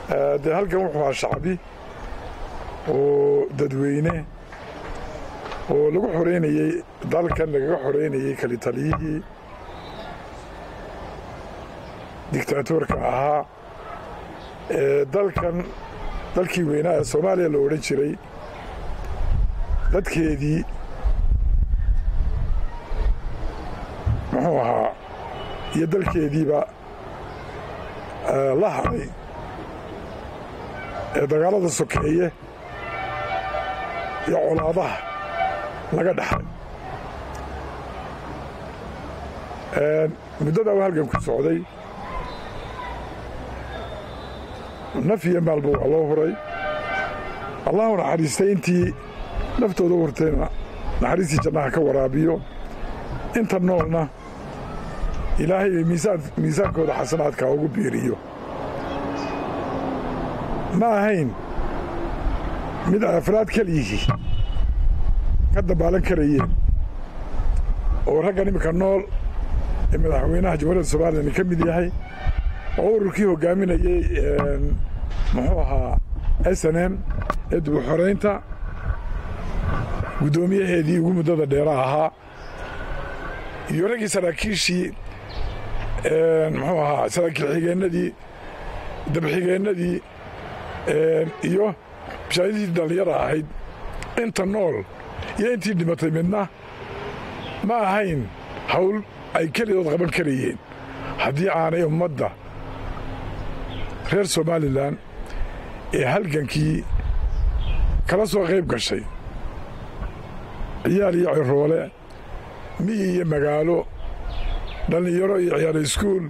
dee halkan wuxuu ahaa shacbi oo dadweyne oo lagu xoreynayey dalkan lagaga xoreynayey kalitaliyihii dictaatorka ahaa ee dalkan dalkii weynaa ee soomaaliya la odhan jiray dadkeedii muxuu ahaa iyo dalkeediiba la hadhay ee dagaalada sokeeye iyo colaadaha laga dhaxay muddadaa u halgan ku socday naf iyo maalba waa loo huray allahu naxariistay intii naftooda u hurtayna naxariistii jannaha ka waraabiyo inta noolna ilaahay miisaankooda xasanaadkaa ugu biiriyo ma ahayn mid afraad keliyihii ka dabaalan karayeen oo raggan iminka nool ee madaxweynaha jamhuuriyadda somalilan ka mid yahay oo ururkii hoggaaminayey muxuu ahaa s n m ee dubuxoraynta guddoomiyaheedii ugu muddada dheera ahaa iyo raggii saraakiishii muxuu ahaa saraakiil xigeennadii dabxigeennadii iyo mashaahidii dhallinyara ahayd inta nool iyo intii dhimatay midna ma ahayn hawl ay kelidood qaban karayeen haddii aanay ummadda reer somalilan ee halgankii kala soo qayb gashay ciyaal iyo ciroole miyi iyo magaalo dhallinyaro iyo ciyaal iskuul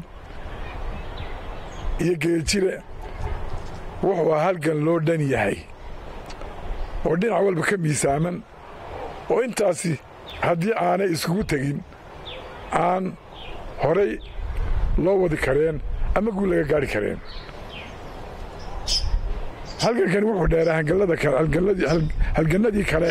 iyo geeljire wuxuu ah halgan loo dhan yahay oo dhinac walba ka miisaaman oo intaasi haddii aanay iskugu tegin aan horay loo wadi kareen ama guul laga gaadhi kareen halgankani wuxuu dheeraa halgannadii kale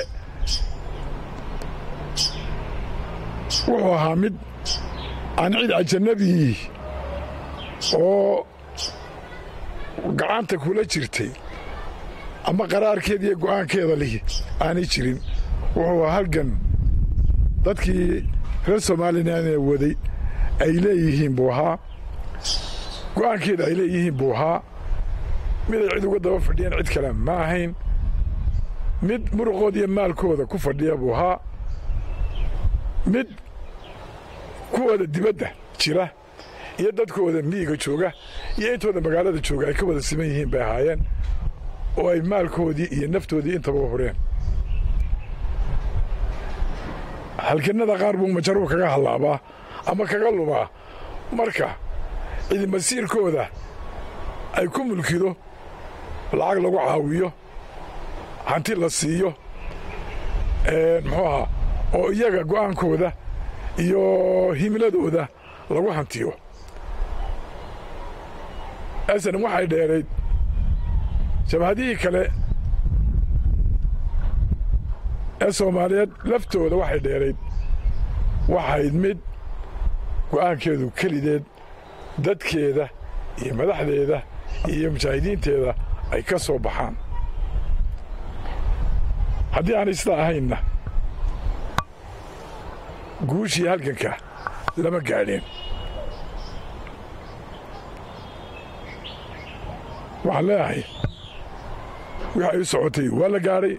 wuxuu ahaa mid aan cid ajanabii oo gacanta kula jirtay ama qaraarkeeda iyo go'aankeeda lihi aanay jirin wuxuu ahaa halgan dadkii reer somalilan ee waday ay leeyihiin buu ahaa go'aankeeda ay leeyihiin buu ahaa mid ay cid uga daba fadhiyeen cid kale ma ahayn mid muruqooda iyo maalkooda ku fadhiya buu ahaa mid kuwooda dibadda jira iyo dadkooda miyiga jooga iyo intooda magaalada jooga ay ka wada siman yihiin bay ahaayeen oo ay maalkoodii iyo naftoodii intaba u hureen halganada qaar buu majaruu kaga hallaabaa ama kaga lumaa marka cidi masiirkooda ay ku mulkido lacag lagu caawiyo hanti la siiyo muxuu ahaa oo iyaga go'aankooda iyo himiladooda lagu hantiyo asan waxay dheerayd jabhadihii kale ee soomaaliyeed laftooda waxay dheerayd waxayd mid go'aankeedu kelideed dadkeeda iyo madaxdeeda iyo mujaahidiinteeda ay ka soo baxaan haddii aanay sidaa ahaynna guushii halganka lama gaadheen waxaan leeyahay wixii ay u socotay waa la gaadhay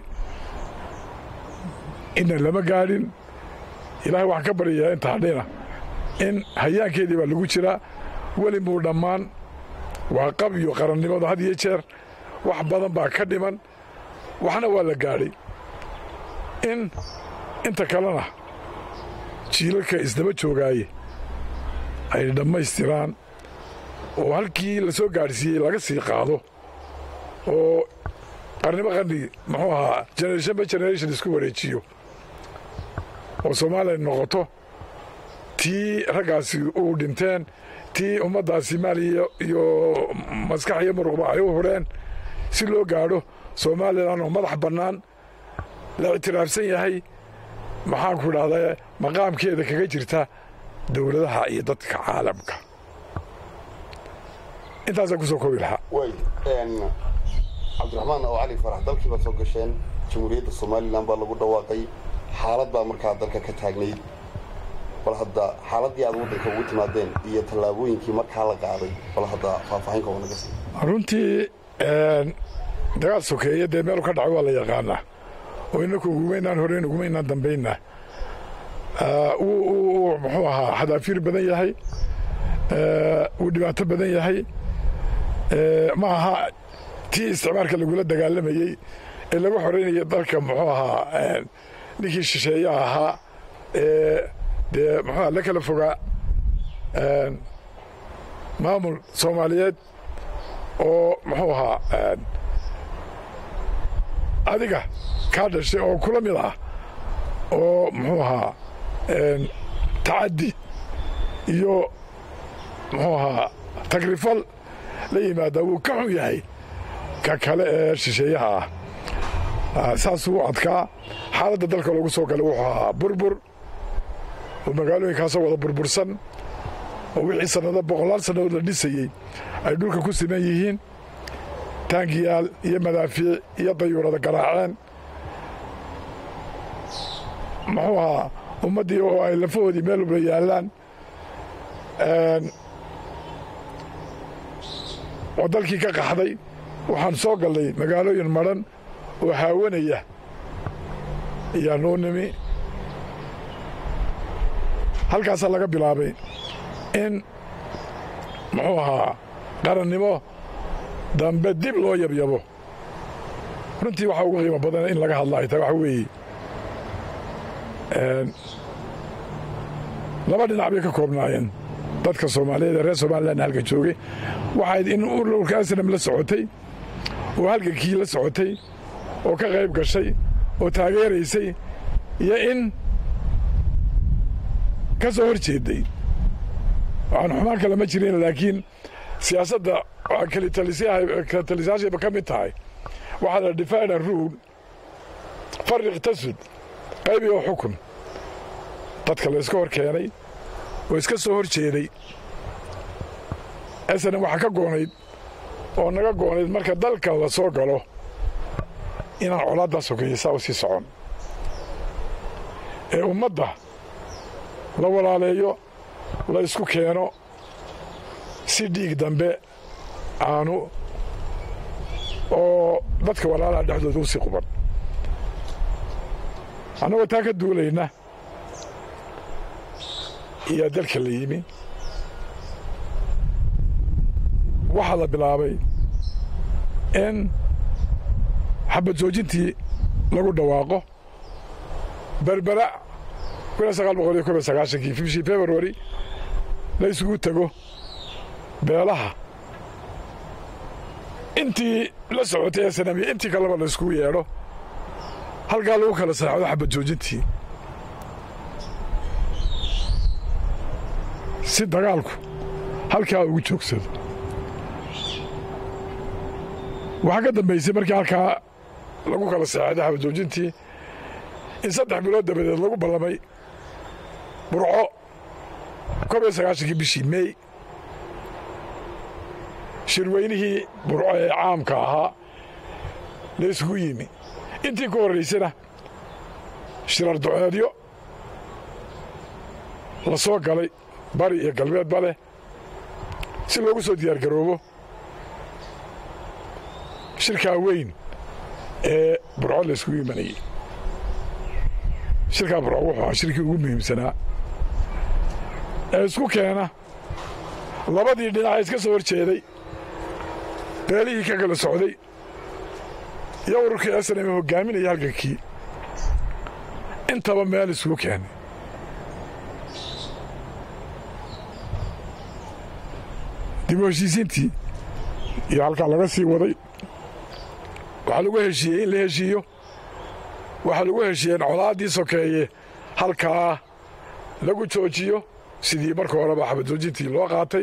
inna lama gaadhin ilaahay waxaan ka baryayaa inta hadhina in hayaankeedii baa lagu jiraa weli muu dhammaan waa qab iyo qarannimadu had iyo jeer wax badan baa ka dhiman waxna waa la gaadhay in inta kalena jiilalka isdaba joogaaye ay dhammaystiraan oo halkii la soo gaadhsiiyey laga sii qaado oo qarnimo qarni muxuu ahaa generation by generation isku wareejiyo oo soomaaliya noqoto tii raggaasi uu dhinteen tii ummaddaasi maaliya iyo maskax iyo muruqba ay u hureen si loo gaadho somalilan oo madax bannaan la ictiraafsan yahay maxaanku idhahdaa maqaamkeeda kaga jirta dowladaha iyo dadka caalamka intaasaan ku soo koobi lahaa cabdiraxmaan oo cali farax dalkii baad soo gasheen jamhuuriyadda somalilan baa lagu dhawaaqay xaalad baa markaa dalka ka taagnayd bal hadda xaaladdii aad waddanka ugu timaadeen iyo tallaabooyinkii markaa la qaaday bal hadda faahfaahinka oo naga sii runtii dagaal sokeeye dee meelu ka dhacay waa la yaqaanaa oo inaku ugumaynaan horeyn ugumaynaan dambaynaa wuu muxuu ahaa xadaafiir badan yahay wuu dhibaato badan yahay ma aha tii isticmaalka lagula dagaalamayey ee lagu xoreynaya dalka muxuu ahaa ninkii shisheeyaha ahaa ee dee muxuuaha la kala fogaa maamul soomaaliyeed oo muxuu ahaa adiga kaa dhashay oo kula mid ah oo muxuu ahaa tacaddi iyo muxuu ahaa tagrifal la yimaadaa wuu ka xun yahay ka kale ee shisheeyaha ah saasuu adkaa xaaladda dalka loogu soo galay wuxuu ahaa burbur oo magaalooyinkaasoo wada burbursan oo wixii sannado boqolaal sannadood la dhisayey ay dhulka ku siman yihiin taangiyaal iyo madaafiic iyo dayuurada garaaceen muxuu ahaa ummaddii oo ay lafahoodii meel walba yaallaan oo dalkii ka qaxday waxaan soo gallay magaalooyin madhan oo haawanaya ayaa noo nimi halkaasaa laga bilaabay in muxuu ahaa qarannimo dambe dib loo yabyabo runtii waxaa ugu qiimo badan in laga hadla ay tahay waxa weeye laba dhinac bay ka koobnaayeen dadka soomaaliyeed ee reer somalilan halka joogay waxayd in ururka asnam la socotay oo halgankii la socotay oo ka qayb gashay oo taageeraysay iyo in ka soo hor jeeday waxaan xumaan kale ma jirin laakiin siyaasadda kalitalisaashayba ka mid tahay waxaa la divide and rule farriq tasud qaybi oo xukun dadka la iska hor keenay oo iska soo hor jeeday snm waxaa ka goonayd oo naga goonayd marka dalka la soo galo inaan colaaddaa sokeeya saa u sii socon ee ummadda la walaaleeyo la isku keeno si dhiig dambe aanu oo dadka walaalaha dhexdooda u sii quban annagoo taa ka duulayna iyaa dalka la yimi waxaa la bilaabay in xabad joojintii lagu dhawaaqo berbera kii bishii februari la isugu tego beelaha intii la socotay ee sanamiya intii kaleba la iskugu yeedho halkaa lagu kala saacdo xabad joojintii si dagaalku halkaa ugu joogsado waxaa ka dambaysay markii halkaa lagu kala saacday xabad joojintii in saddex bilood dabadeed lagu ballamay burco koob iyo sagaashankii bishii mey shirweynihii burco ee caamka ahaa la isugu yimi intii ka horraysana shirar duceedyo la soo galay bari iyo galbeedba leh si loogu soo diyaar garoobo shirkaa weyn ee burco la isugu imanayey shirkaa burco wuxuu ahaa shirkii ugu muhiimsanaa ee isku keena labadii dhinac iska soo hor jeeday beelihii ka kala socday iyo ururkii asname hoggaaminaya halgankii intaba meel isugu keenay dib u heshiisiintii iyo halkaa laga sii waday waxaa lagu heshiiyey in la heshiiyo waxaa lagu heshiiyey in colaaddii sokeeye halkaa lagu joojiyo sidii marka horeba xabad joojintii loo qaatay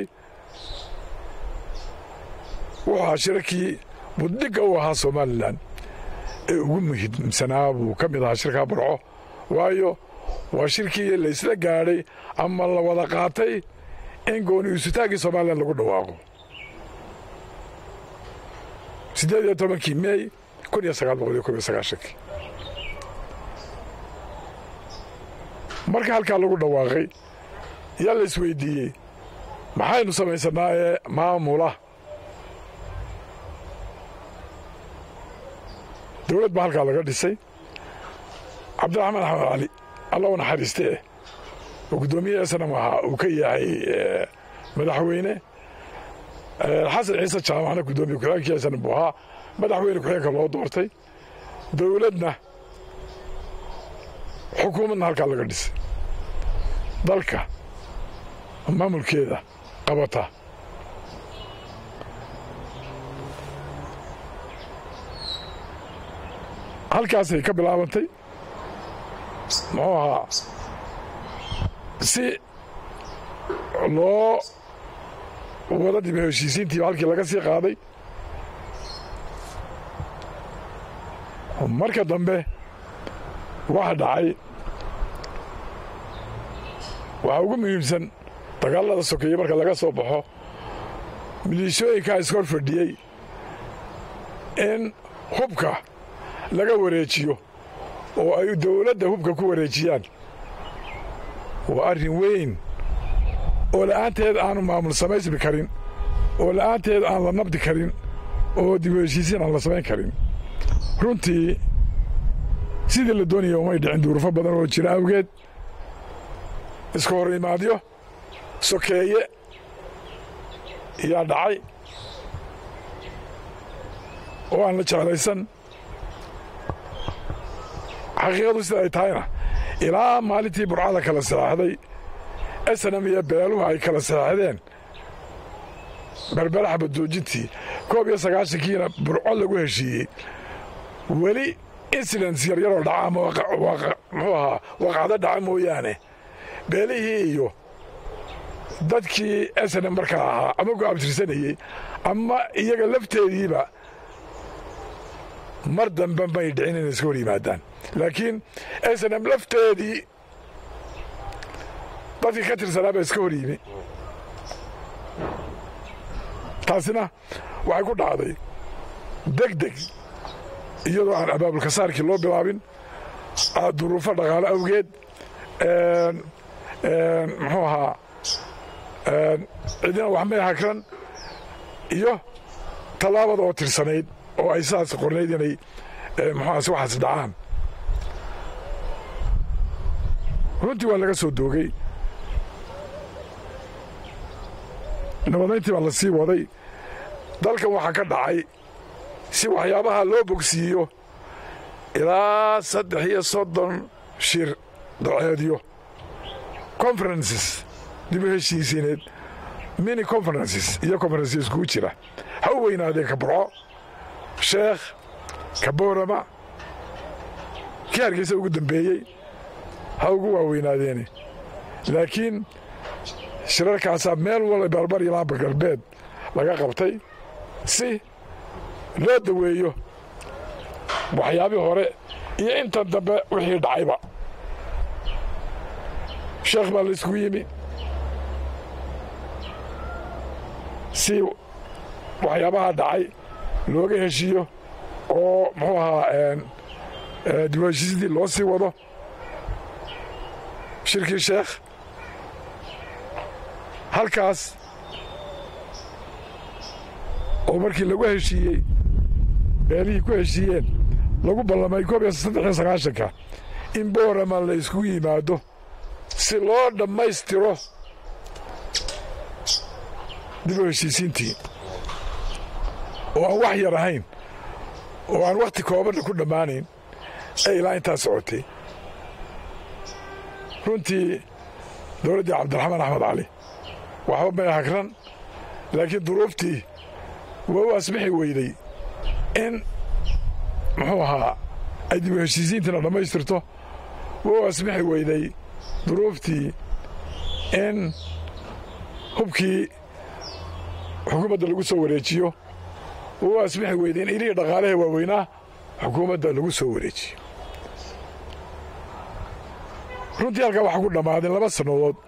wuxuu ahaa shirarkii buddhigga u ahaa somalilan ee ugu muhiimsanaa buu ka mid ahaa shirkaa burco waayo waa shirkii la isla gaadhay ama la wada qaatay in gooni isutaaggii somalilan lagu dhawaaqo siddeed iyo tobankii mey kun iyo sagaal boqol iyo kob iyo sagaashankii marka halkaa lagu dhawaaqay yaa la isweydiiyey maxaynu samaysanaa ee maamula dowlad baa halkaa laga dhisay cabdiraxmaan axmed cali alla u naxariiste eh oo guddoomiye snam ahaa uu ka yahay madaxweyne xasan ciise jaamacna guddoomiye ku-xigeenkii snam buu ahaa madaxweyne ku-xigeenka loo doortay dowladna xukuumadna halkaa laga dhisay dalka maamulkeeda qabata halkaasay ka bilaabantay muxuu ahaa si loo wada dib heshiisiintiiba halkii laga sii qaaday marka dambe waxa dhacay waxaa ugu muhiimsan dagaalada sokeeye marka laga soo baxo miliishooyinkaa iskor fadhiyey in hubka laga wareejiyo oo ay dowladda hubka ku wareejiyaan waa arrin weyn oo la'aanteed aanu maamul samaysmi karin oo la'aanteed aan la nabdi karin oo dib u heshiisiin aan la samayn karin runtii sidii la doonaya umay dhicin duurufo badan oo jira awgeed iska hor imaadyo sokeeye yaa dhacay oo aan la jeclaysan xaqiiqadu sida ay tahayna ilaa maalintii burcada kala saxaxday esanam iyo beeluhu ay kala saxaxdeen berbera xabadjoojintii koob iyo sagaashankiina burco lagu heshiiyey weli incidents yaryaroo dhaca ama muxuu ahaa waqacdo dhaca mooyaane beelihii iyo dadkii esanam markaa ahaa ama go-abtirsanayey ama iyaga lafteediiba mar dambe may dhicin inay iska hor yimaadaan laakiin esanam lafteedii dadkii ka tirsanaa baa iska hor yimi taasina waxay ku dhacday deg deg iyadoo aan abaabulka saarkii loo bilaabin duruufo dhaqaale awgeed muxuu ahaa cidina wax may hakran iyo tallaabada oo tirsanayd oo ay sidaas qornayd inay muxuaas waxaas dhacaan runtii waa laga soo doogay nabadayntii baa la sii waday dalkan waxaa ka dhacay si waxyaabaha loo bogsiiyo ilaa saddex iyo soddon shir daceedyo conferences dib u heshiisiineed mini conferences iyo conferences iskugu jira ha u weynaadeen ka burco sheekh ka boorama kii hargeysa ugu dambeeyey ha ugu waaweynaadeen laakiin shirarkaasaa meel wala barbar iyo laamba galbeed laga qabtay si loo daweeyo waxyaabii hore iyo intan dambe wixii dhacayba sheekh baa la iskugu yimi si waxyaabaha dhacay looga heshiiyo oo muxuu ahaa dib u heshiisidii loo sii wado shirkii sheekh halkaas oo markii lagu heshiiyey beelihii ku heshiiyeen lagu ballamay koob iyo saddex iyo sagaashanka in boorama la iskugu yimaado si loo dhammaystiro dib u heshiisiintii oo aan wax yar ahayn oo aan wakhti koobanna ku dhammaanayn ee ilaa intaa socotay runtii dowladdii cabdiraxmaan axmed cali waxba may hagran laakiin duruuftii waa u asbixi weyday in muxuu ahaa ay dib u heshiisiintiina dhammaystirto waa u asbixi weyday duruuftii in hubkii xukuumadda lagu soo wareejiyo waa u asbixi weyday in ilihii dhaqaalaha waaweynaa xukuumadda lagu soo wareejiyo runtii halkaa waxaa ku dhammaadeen laba sannadood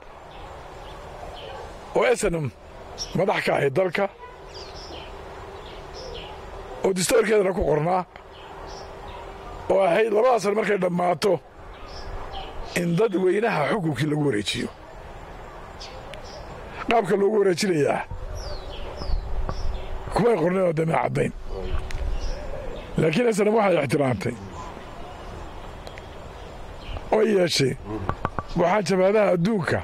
oo esenam madax ka ahayd dalka oo distoorkeedana ku qornaa oo ahayd labada san markay dhammaato in dad weynaha xukunkii lagu wareejiyo qaabka loogu wareejinayaa kumay qorneen oo damee caddayn laakiin islam waxay ixtiraamtay oo yeeshay waxaan jabaadaha adduunka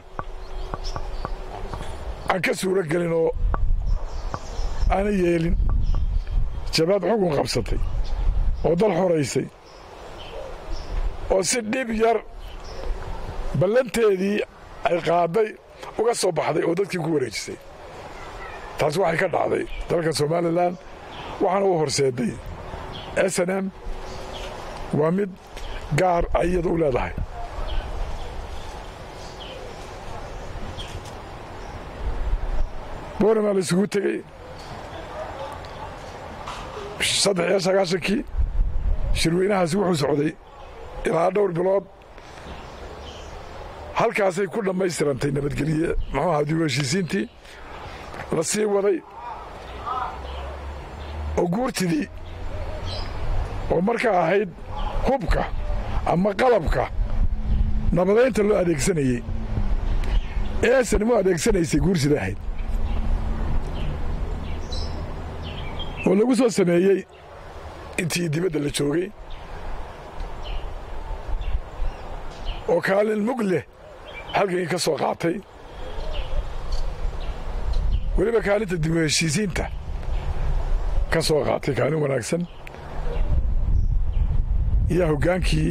aan ka suuro gelin oo aana yeelin jabaad xukun qabsatay oo dal xoraysay oo si dhib yar ballanteedii ay qaadday uga soo baxday oo dadkii ku wareejisay taas waxay ka dhacday dalka somalilan waxaana u horseeday s n m waa mid gaar ay iyada u leedahay boornamaa la isugu tegey saddex iyo sagaashankii shirweynahaasi wuxuu socday ilaa dhowr bilood halkaasay ku dhammaystirantay nabadgelye muxuu ahaa dib u heshiisiintii la sii waday oo guurtidii oo markaa ahayd hubka ama qalabka nabadaynta loo adeegsanayey ee sanimo adeegsanaysay guursida ahayd oo lagu soo sameeyey intii dibadda la joogay oo kaalin mug leh halgankii ka soo qaatay weliba kaalinta dib u heshiisiinta ka soo qaatay kaalin wanaagsan iyo hoggaankii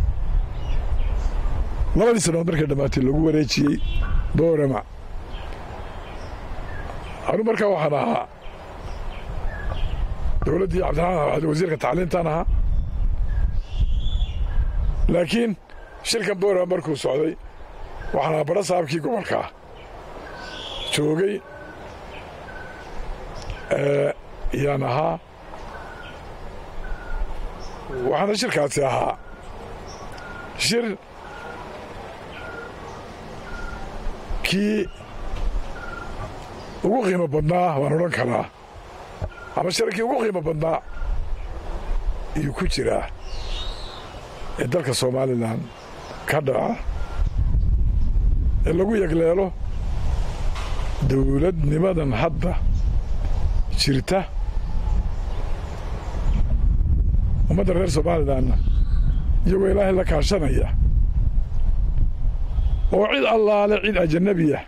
labadii sannadood markay dhammaatay lagu wareejiyey boorama anu markaa waxaan ahaa dowladdii cabdiraxmaan wasiirka tacliintaan ahaa laakiin shirkan boorama markuu socday waxaan ahaa badha saabkii gobolkaa joogay yaan ahaa waxaana shirkaasi ahaa shir kii ugu qiimo badnaa waan odhan karaa ama shirkii ugu qiimo badnaa iyuu ku jiraa ee dalka somalilan ka dhaca ee lagu yegleelo dowladnimadan hadda jirta ummadda reer somalilanna iyagoo ilaahay la kaashanaya oo cid allaale cid ajanabiya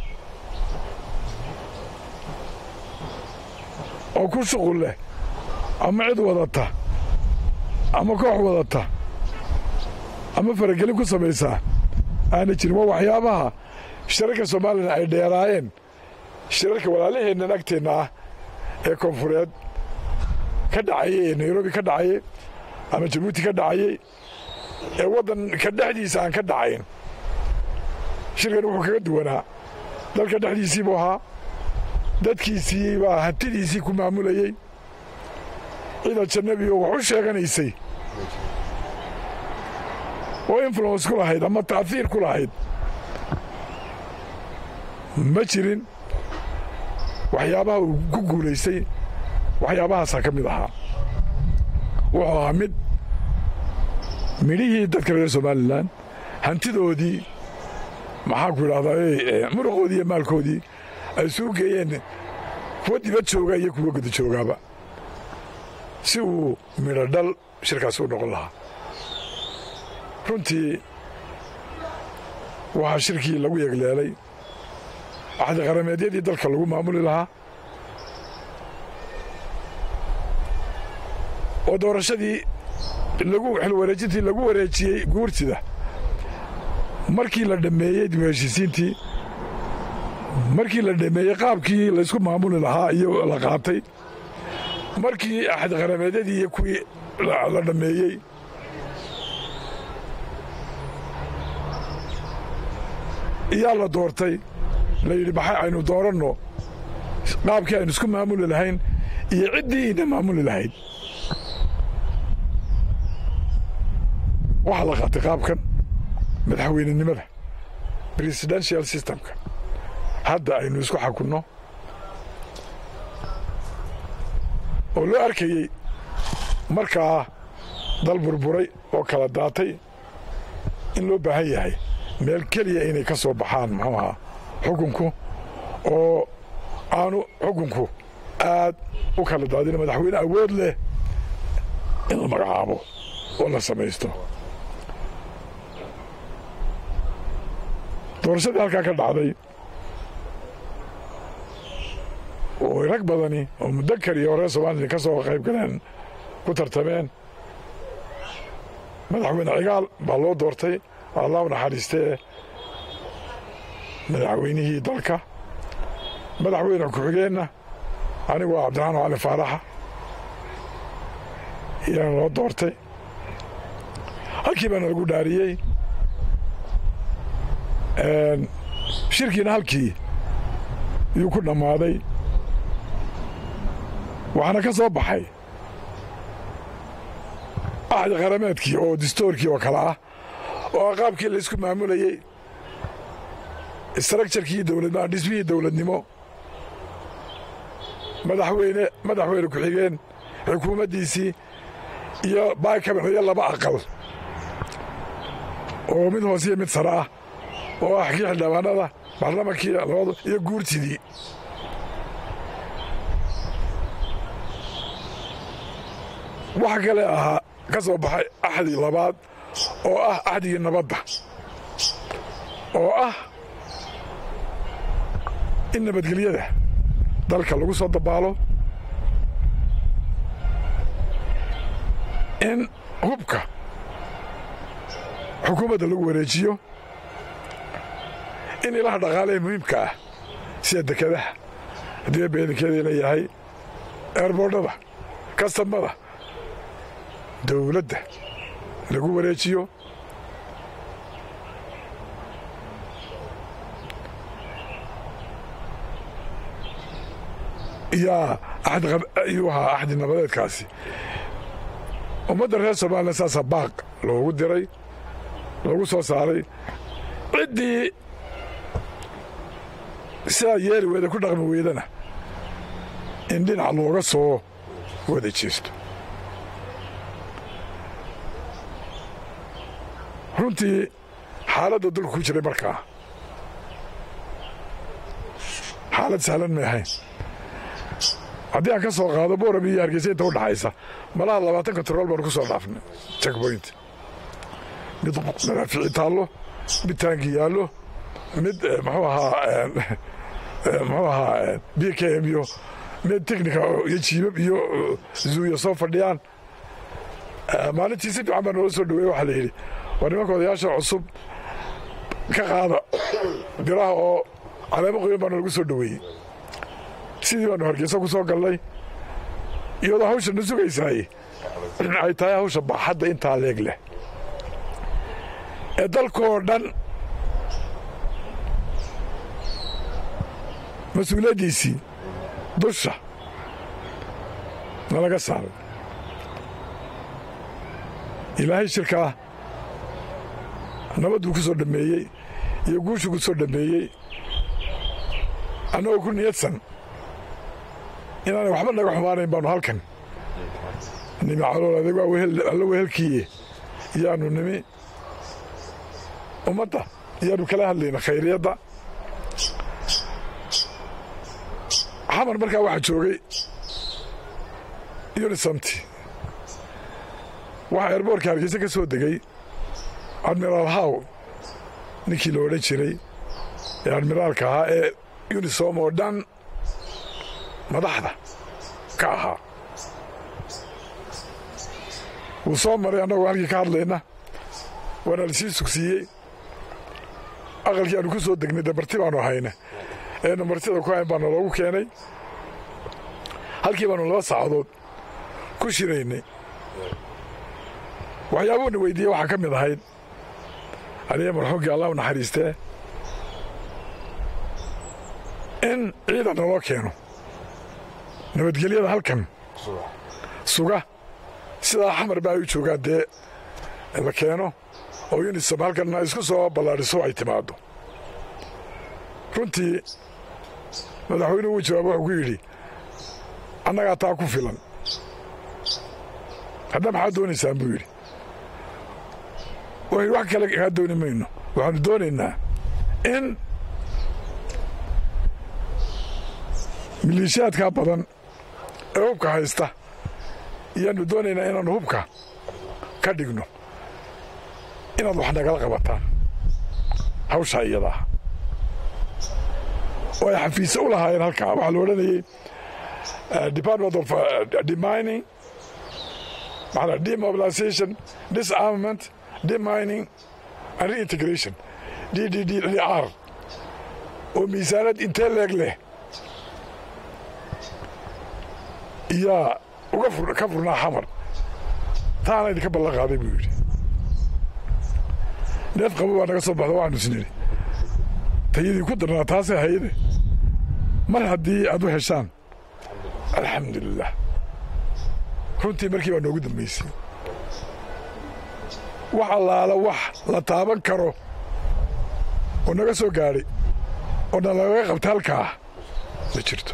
oo ku shuqul leh ama cid wadata ama koox wadata ama faragelin ku samaysaa aana jirin waa waxyaabaha shirarka somalilan ay dheeraayeen shirarka walaalaheennan agteenna ah ee koonfureed ka dhacayey ee nairobi ka dhacayey ama jabuuti ka dhacayey ee waddanka dhexdiisa aan ka dhacayn shirkan wuxuu kaga duwanaa dalka dhexdiisii buu ahaa dadkiisii baa hantidiisii ku maamulayey cid ajanabi oo wax u sheeganaysay oo influence ku lahayd ama ta'hiir ku lahayd ma jirin waxyaabaha uu ku guulaystay waxyaabahaasaa ka mid ahaa wuxuu ahaa mid midhihii dadka reer somalilan hantidoodii maxaanku idhahdaa muruqoodii iyo maalkoodii ay suu geeyeen kuwa dibad jooga iyo kuwa guda joogaaba si uu midho dhal shirkaasi u noqon lahaa runtii waxaa shirkii lagu yegleelay axdi qarameedyadii dalka lagu maamuli lahaa oo doorashadii lagu xilwareejintii lagu wareejiyey guurtida markii la dhammeeyey dib u heshiisiintii markii la dhammeeyey qaabkii laysku maamuli lahaa iyo la qaatay markii axdi qarameedyadii iyo kuwii la dhammeeyey iyaa la doortay la yidhi maxay aynu dooranno qaabkii aynu isku maamuli lahayn iyo ciddii ina maamuli lahayd waxaa la qaatay qaabkan madaxweynenimada presidential systemka hadda aynu isku xakunno oo loo arkayey markaa dal burburay oo kala daatay in loo baahan yahay meel keliya inay ka soo baxaan muxuu ahaa xukunku oo aanu xukunku aad u kala daadin madaxweyne awood leh in la magacaabo oo la samaysto doorashadii halkaa ka dhacday oo rag badani oo mudakar iyo reer somalilan ka soo qayb galeen ku tartameen madaxweyne cigaal baa loo doortay allah u naxariistee madaxweynihii dalka madaxweyne ku-xigeenna anigu waa cabdiraxmaan cali faaraxa iyaana loo doortay halkii baana lagu dhaariyey shirkiina halkii yuu ku dhammaaday waxaana ka soo baxay axdi qarameedkii oo distoorkii oo kale ah oo qaabkii laysku maamulayey istructurkii dowladnimo dhismihii dowladnimo madaxweyne madaxweyne ku-xigeen xukuumaddiisii iyo baakaban iyo laba aqal oo mid hoose iyo mid sare ah oo ah kii xildhibaanada baarlamankii labadu iyo guurtidii waxa kale ahaa ka soo baxay axdi labaad oo ah axdigii nabadda oo ah in nabadgelyada dalka lagu soo dabaalo in hubka xukuumadda lagu wareejiyo in ilaha dhaqaalaha muhiimka ah sida dekadaha haddii beedankeedii leeyahay eerboordhada kastamada dowladda lagu wareejiyo yaa ayuu ahaa axdi nabadeedkaasi ummadda reer somalilan saasaa baaq loogu diray lagu soo saaray ciddii sidaa yeeli weyda ku dhaqmi weydana in dhinac looga soo wada jeesto runtii xaaladda dulka ku jiray markaa xaalad sahlan may ahayn haddii aan ka soo qaado boorab iyo hargeysa inta u dhaxaysa malaha labaatan kontarool baanu ku soo dhaafnay checkpoint mid madaafici taallo mid taangi yaallo mid muxuu ahaa muxuu ahaa b k m iyo mid technica iyo jiibab iyo zuuya soo fadhiyaan maalintii si fiican baa noola soo dhaweeye waxaa la yidhi waa nimanka odayaasha cusub ka qaada biraha oo caleemo qoyan baana lagu soo dhoweeyey sidii baanu hargeysa ku soo galnay iyadoo hawsha na sugaysaay ay tahay hawsha baaxadda intaa leeg leh ee dalkoo dhan mas-uuliyaddiisii dusha nalaga saaray ilaahay shirkaa nabadduu ku soo dhammeeyey iyo guushuu ku soo dhammeeyey annagoo ku niyadsan inaanay waxba naga xumaanayn baanu halkan nimi calool adeeg waa alla wehelkiiye iyaanu nimi ummadda iyaanu kala hadlayna khayriyadda xamar markaa waxaa joogay unisamti waxaa eerboorka hargeysa ka soo degay admiraal haw ninkii la odhan jiray ee admiraalka ahaa ee unisom oo dhan madaxda ka ahaa wuu soo maray annagoo halkii ka hadlayna waana lasii sugsiiyey aqalkii aanu ku soo degnay dee marti baanu hayna eenu martida ku hayn baana loogu keenay halkii baanu laba saacadood ku shiraynay waxyaabuuna weydiiyey waxaa ka mid ahayd aniga marxuumkii allah u naxariistee in ciidan naloo keeno nabadgelyada halkan suga sidaa xamar ba ay u joogaan dee la keeno oo unisom halkanna isku soo ballaadhiso ay timaaddo runtii madaxweynuhu uu jawaabo wuxuu ku yidhi annagaa taa ku filan haddaa maxaad doonaysaan buu yidhi waynu wax kale kaa dooni mayno waxaanu doonaynaa in maleeshiyaadkaa badan ee hubka haysta iyaanu doonaynaa inaannu hubka ka dhigno inaad wax nagala qabataan hawshaa iyadaa oo ay xafiise u lahaayeen halkaa waxaa la odhanayay department of demining maxaa demobilization disarmament demining and reintegration d d d d r oo miisaanad intee leeg leh iyaa uga ka furnaa xamar taana idinka ballan qaaday buu yidhi neef qabo baa naga soo baxda waxaanu isnidhi tayadii ku darnaa taasee hayade mar haddii aad u heshaan alxamdulilah runtii markii baa noogu dambaysay wax allaala wax la taaban karo oo naga soo gaadhay oo na lagaga qabta halkaa ma jirto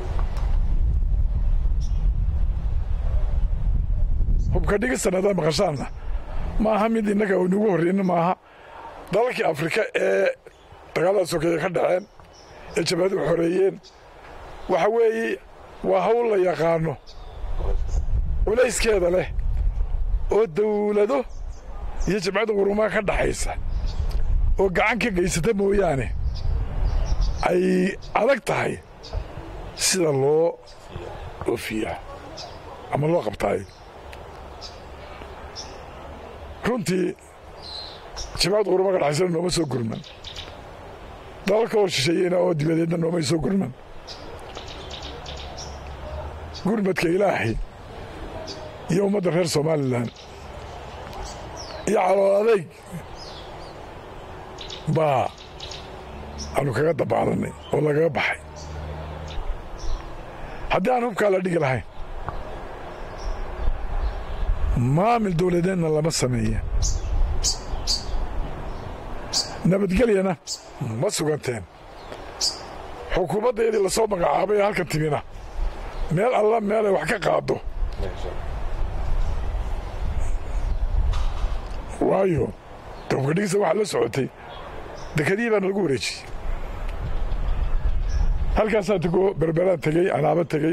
hubka dhigistan haddaad maqashaanna ma aha mid innaga nugu horreyna maaha dalalkii afrika ee dagaalada sokeeye ka dhaceen ee jabhaduhu xoreeyeen waxa weeye waa hawl la yaqaano culayskeeda leh oo dawlado iyo jabcadda qurumaha ka dhaxaysa oo gacan ka geysata mooyaane ay adag tahay sida loo oofiyaa ama loo qabtaayo runtii jabcadda qurumaha ka dhaxaysana nooma soo gurman dalalka hor shisheeyeyna oo dibadeedna noomay soo gurman gurmadka ilaahay iyo ummadda reer somalilan iyo calool adayg baa aanu kaga dabaalanay oo lagaga baxay haddii aan hubkaa la dhigi lahayn maamil dawladeedna lama sameeya nabadgelyana ma suganteen xukuumaddeedii lasoo magacaabay ee halkan timina meel alla meelay wax ka qaaddo waayo hubka dhigista waxaa la socotay dekadihii baana lagu wareejiyey halkaasaa tego berberaan tegey anaaba tegey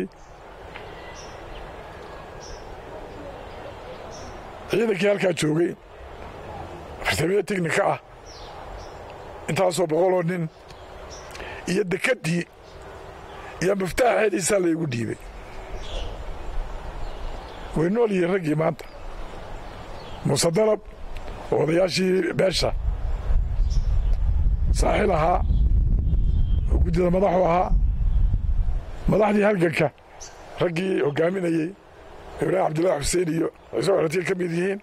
ciidankii halkaa joogay fartamiye teknika ah intaasoo boqoloo nin iyo dekeddii iyo miftaaxeediisaa laygu dhiibay way nool yihiin raggii maanta muuse dalab oo odayaashii beesha saaxil ahaa oo guddida madaxu ahaa madaxdii halganka raggii hoggaaminayey ibraahim cabdillahi xuseen iyo ciise waxratiga ka mid yihiin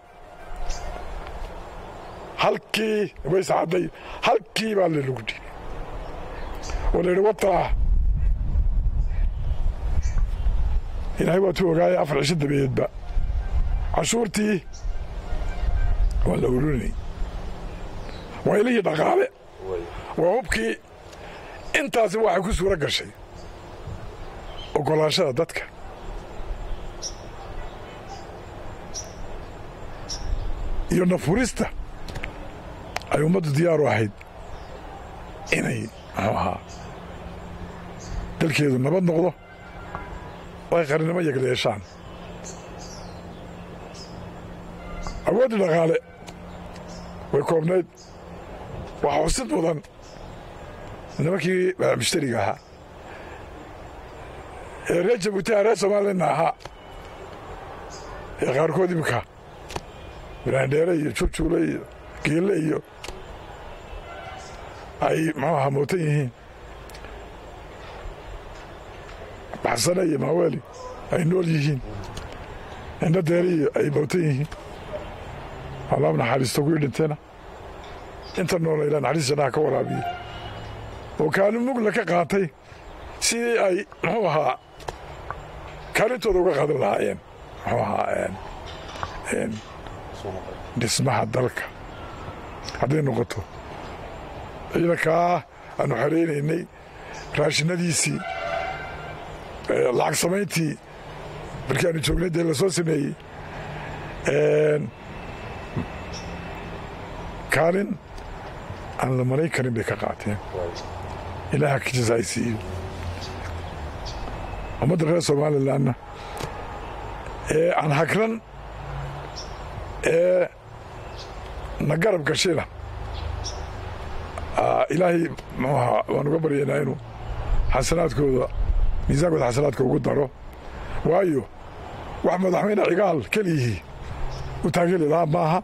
halkii ways cadday halkii baa lalagu dhiibay oo la yidhi wataa ilaahay waatuu ogaaya afar cisho dabadeedba cashuurtii waa la urinay waa ilihii dhaqaale waa hubkii intaasi waxay ku suuro gashay oggolaashada dadka iyo nafurista ay ummaddu diyaaru ahayd inay muxuu ahaa dalkeedu nabad noqdo oo ay qarannimo yagla yeeshaan awooddii dhaqaale way koobnayd waxaa xusid mudan nimankii mushtariga ahaa ee reer jabuutiha reer soomaalina ahaa ee qaarkood imika biraandheere iyo jurjuule iyo geelle iyo ay muxuu ahaa mootan yihiin baxsane iyo maaweeli ay nool yihiin indho deere iyo ay mootan yihiin allaab naxariisto kuwii dhinteena inta noola ilaa naxariis jannaha ka waraabiye oo kaalin mugla ka qaatay sidii ay muxuu ahaa kaalintooda uga qaadan lahaayeen muxuu ahaa dhismaha dalka hadday noqoto ciidankaa aanu xeraynaynay raashinadiisii lacag samayntii markii aanu joognay dee la soo sameeyey kaalin aan la malayn karin bay ka qaateen ilaaha ka jasaaysiiyo ummadda reer somalilanna ee aan hagran ee na garab gashayna ilaahay muxuu ahaa waan uga baryaynaa inuu xasanaadkooda miisaankooda xasanaadka ugu daro waayo wax madaxweyne cigaal keliyihii u taageli lahaa maaha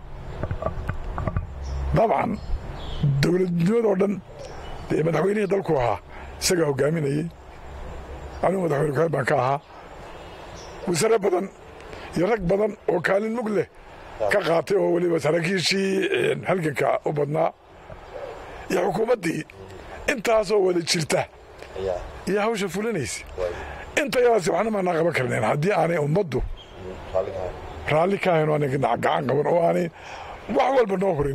dabcan dowladnimadoo dhan dee madaxweynihii dalku ahaa isagaa hogaaminayey anigu madaxweyne ku baan ka ahaa wasare badan iyo rag badan oo kaalin mug leh ka qaatay oo weliba saraakiishii halganka u badnaa iyo xukuumaddii intaasoo wada jirta iyo hawsha fulinaysa intayadaasi waxna maanaa qaban karnayn haddii aanay ummaddu raalli ka ahayn oo aanay gacan qaban oo aanay wax walba noo hurin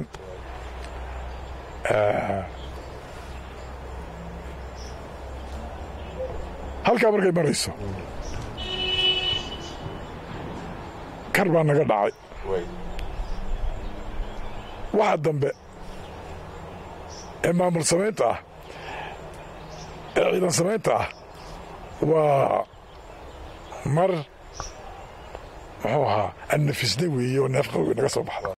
halkaa markay marayso kar baa naga dhacay waxa dambe ee maamul samaynta ah ee ciidan samaynta ah waa mar muxuu ahaa annafisna weeye oo neefqawgi naga soo baxda